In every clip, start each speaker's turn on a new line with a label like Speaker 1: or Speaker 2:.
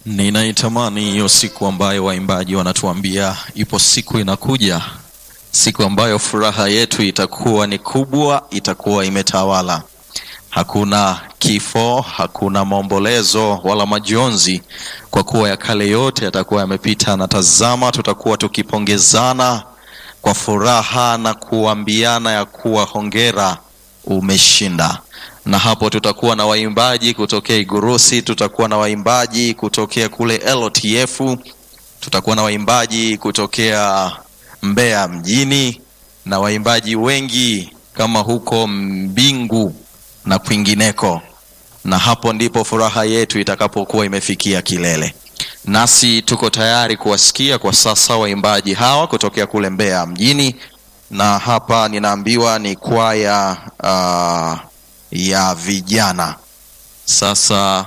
Speaker 1: Ninaitamani hiyo siku ambayo waimbaji wanatuambia ipo siku inakuja, siku ambayo furaha yetu itakuwa ni kubwa, itakuwa imetawala. Hakuna kifo, hakuna maombolezo wala majonzi, kwa kuwa ya kale yote yatakuwa yamepita, na tazama, tutakuwa tukipongezana kwa furaha na kuambiana ya kuwa hongera, umeshinda na hapo tutakuwa na waimbaji kutokea Igurusi, tutakuwa na waimbaji kutokea kule LTF, tutakuwa na waimbaji kutokea Mbeya mjini na waimbaji wengi kama huko Mbingu na kwingineko, na hapo ndipo furaha yetu itakapokuwa imefikia kilele. Nasi tuko tayari kuwasikia kwa sasa waimbaji hawa kutokea kule Mbeya mjini, na hapa ninaambiwa ni kwaya uh, ya vijana. Sasa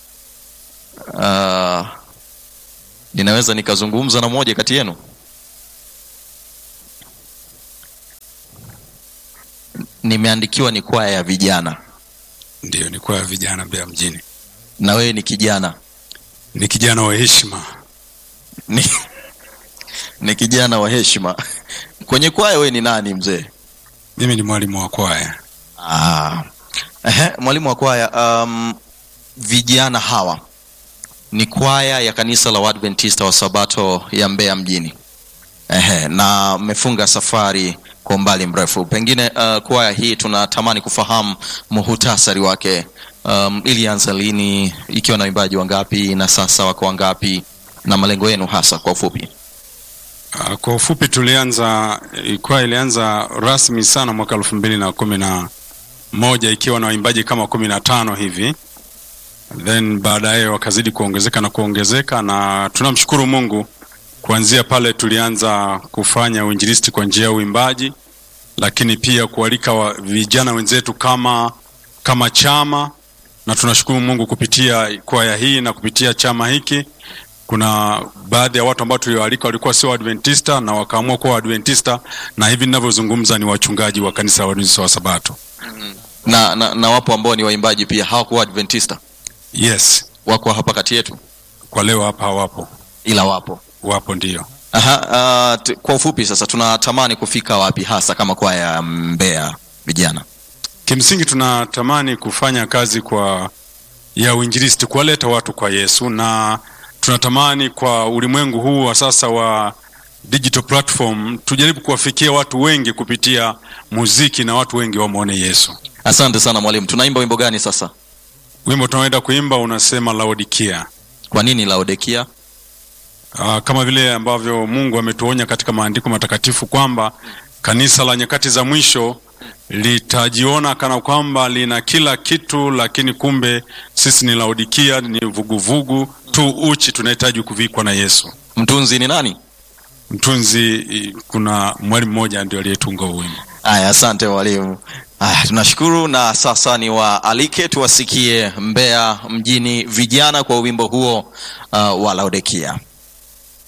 Speaker 1: uh, ninaweza nikazungumza na mmoja kati yenu? Nimeandikiwa ni kwaya ya vijana,
Speaker 2: Ndiyo, ni kwaya vijana Mbeya mjini.
Speaker 1: na wewe ni kijana
Speaker 2: Ni kijana wa heshima.
Speaker 1: ni, ni kijana wa heshima. Kwenye kwaya wewe ni nani mzee?
Speaker 2: Mimi ni mwalimu wa kwaya.
Speaker 1: Ah. Ehe, mwalimu wa kwaya. Um, vijana hawa ni kwaya ya kanisa la Waadventista wa Sabato ya Mbeya mjini. Ehe, na mmefunga safari kwa umbali mrefu. Pengine uh, kwaya hii tunatamani kufahamu muhutasari wake. Um, ilianza lini, ikiwa na waimbaji wangapi, na sasa wako wangapi, na malengo yenu hasa kwa ufupi?
Speaker 2: Uh, Kwa ufupi tulianza kwaya ilianza rasmi sana mwaka elfu mbili na kumi na moja ikiwa na waimbaji kama kumi na tano hivi, then baadaye wakazidi kuongezeka na kuongezeka, na tunamshukuru Mungu. Kuanzia pale tulianza kufanya uinjilisti kwa njia ya uimbaji, lakini pia kualika wa vijana wenzetu kama kama chama, na tunashukuru Mungu kupitia kwaya hii na kupitia chama hiki kuna baadhi ya watu ambao tuliwaalika walikuwa sio Adventista na wakaamua kuwa Adventista, na hivi ninavyozungumza ni wachungaji wa kanisa la Waadventista wa Sabato.
Speaker 1: Na, na, na wapo ambao ni waimbaji pia hawakuwa Adventista,
Speaker 2: Yes,
Speaker 1: wako hapa kati yetu,
Speaker 2: kwa leo hapa hawapo,
Speaker 1: ila wapo
Speaker 2: wapo ndio.
Speaker 1: Aha, uh, t- kwa ufupi sasa tunatamani kufika wapi hasa kama kwaya ya Mbeya vijana?
Speaker 2: Kimsingi tunatamani kufanya kazi kwa ya uinjilisti, kuwaleta watu kwa Yesu, na tunatamani kwa ulimwengu huu wa sasa wa digital platform tujaribu kuwafikia watu wengi kupitia muziki na watu wengi wamwone Yesu.
Speaker 1: Asante sana mwalimu. Tunaimba wimbo gani sasa?
Speaker 2: Wimbo tunaoenda kuimba unasema Laodikia.
Speaker 1: Kwa nini Laodikia?
Speaker 2: Uh, kama vile ambavyo Mungu ametuonya katika maandiko matakatifu kwamba kanisa la nyakati za mwisho litajiona kana kwamba lina kila kitu, lakini kumbe sisi ni Laodikia, ni vuguvugu tu, uchi, tunahitaji kuvikwa na Yesu.
Speaker 1: Mtunzi ni nani?
Speaker 2: Mtunzi, i- kuna mwalimu mmoja ndio aliyetunga huu wimbo.
Speaker 1: Aya, asante mwalimu. Aya, tunashukuru na sasa ni waalike tuwasikie Mbeya mjini vijana kwa wimbo huo uh, wa Laodikia.